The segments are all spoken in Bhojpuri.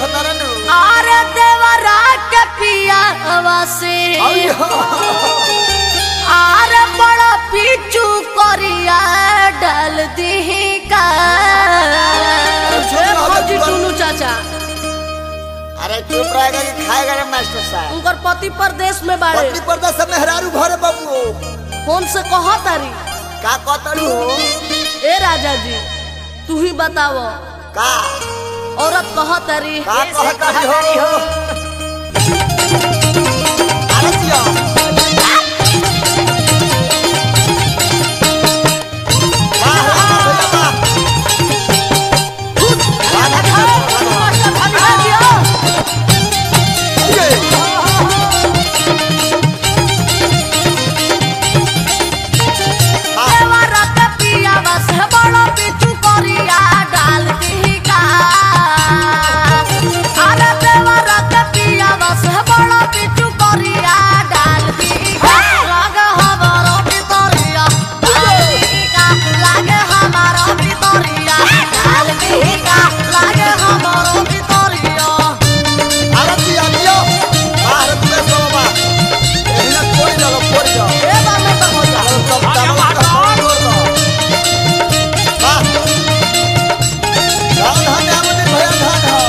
देखता रहनु अरे देवरा के पिया से अरे बड़ा पीछू करिया डाल दी का ए, फौजी टुनू चाचा अरे चुप रहेगा कि खाएगा रे मास्टर साहब उनकर पति परदेश में बाड़े पत्नी पर्दा सब मेहरारू भरे बाबू फोन से कह तारी का कतड़ू हो ए राजा जी तू ही बताव का औरत कह तारी का कहतड़ी हो अरे जिया वाह, वाह, भैया, वाह। वाह, वाह, वाह, वाह, वाह। ये। वाह। देवरा के पिया से बड़ा पीछू करिया डाल दी का अरे देवरा के पिया से बड़ा पीछू करिया डाल दी का लागे हमारो भितरिया डाल दी का लागे हमारो भितरिया डाल दी का लागे हमारो भितरिया भारत जी आदियो भारत में सो बा एही ना कोई जगह पड़ जाओ ए बामे तो हो जा और सब तमाम का फोन हो दो वाह धान धान आमने भया धान हो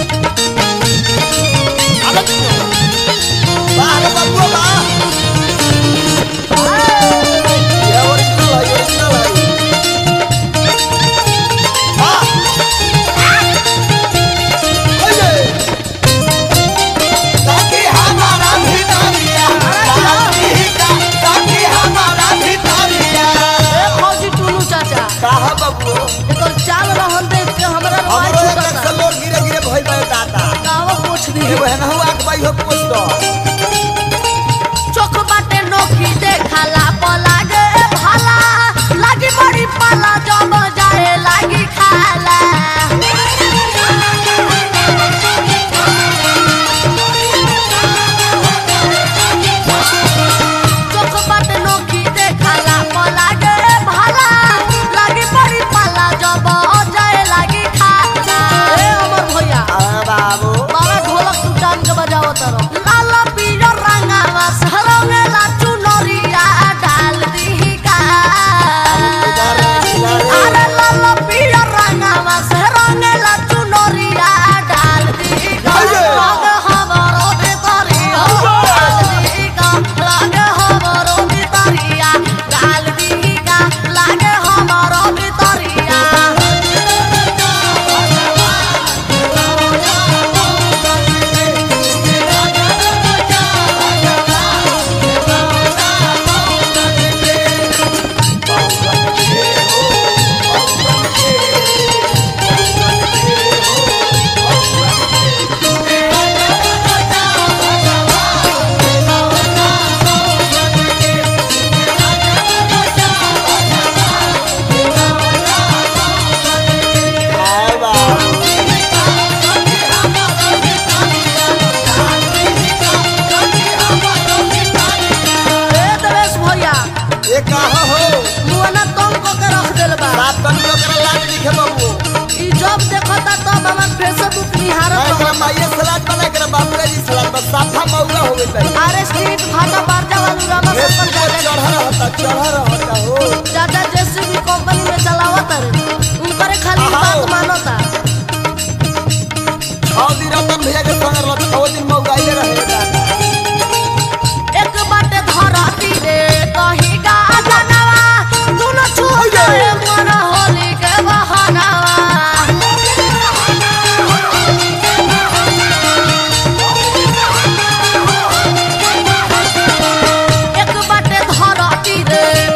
भारत जी वाह रे बाबू वाह ये ओरिजिनल है ओरिजिनल है वाह ओए ताकि हमारा भितरिया ताकि ताकि हमारा भितरिया ए फौजी टुनू चाचा काहा बाबू एकर चाल रहन देख के हमरा रवाई हमरो एक छूटता सलोर गिरे गिरे भइल बा दादा गावा पूछ दी एगो हेनहु आक बाई हो पूछ दो चोख बाटे नोखी देखाला पलागे भाला लागी बड़ी पाला जब जाए लागी खाला चोख बाटे नोखी देखाला पलागे भाला लागी बड़ी पाला जब जाए लागी खाला ए अमर भैया आ बाबू बाबा ढोलक तू टान के बजाओ तारो लाल पीला रंगावा सरंगे ला चुनरिया डाल दी का अरे लाल पीला रंगावा सरंगे ला चुनरिया डाल दी का लाग हमारो भितरिया डाल दी का लाग हमारो भितरिया डाल दी का लाग हमारो भितरिया आ बाबू ए देवेश भैया ये काहा हो मुआना तंग को के रख देल बा सात तन लोग करा लाज लिखे बाबू ई जब देखता तब हमर फेसबुक मैं निहारत एकरा रहता माइये सलाद बना कर बाबू जी सलाद बस साफा मौगा हो गई आर स्ट्रीट भाटा बारजा वालू रामा ये सरपंच पर चढ़ा रहता चढ़ा रहता हो चाचा जेसीबी कंपनी में चलावत रे उनकरे खाली आहा। बात मानता छह दिन रतन भैया के संग रहल छह दिन मौगाइले रहे दादा एक बाटे धरती रे कहीं का जनवा दुनो छूटे मन होली के बहनावा एक बाटे धरती रे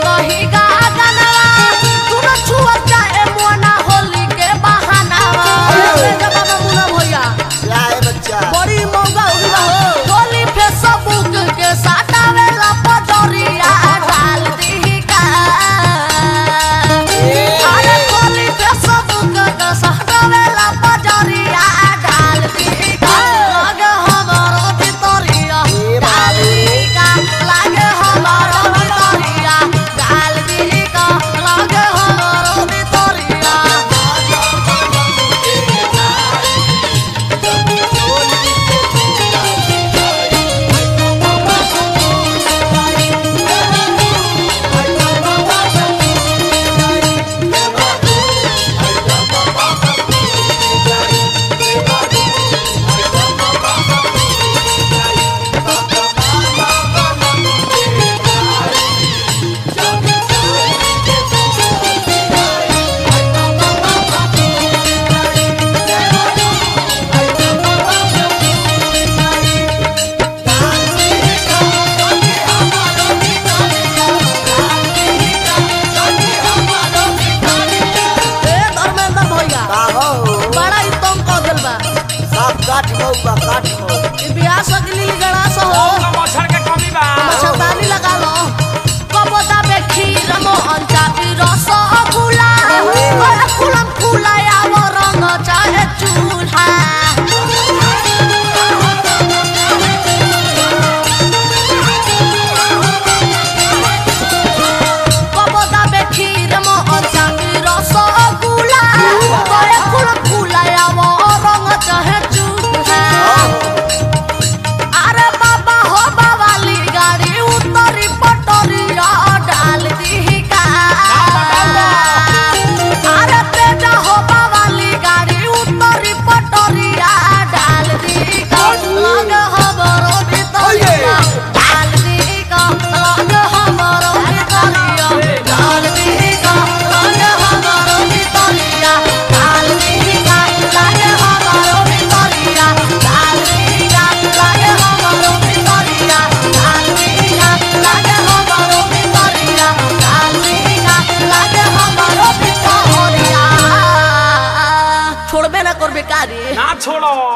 छोड़बे ना करबे कारी ना छोड़ो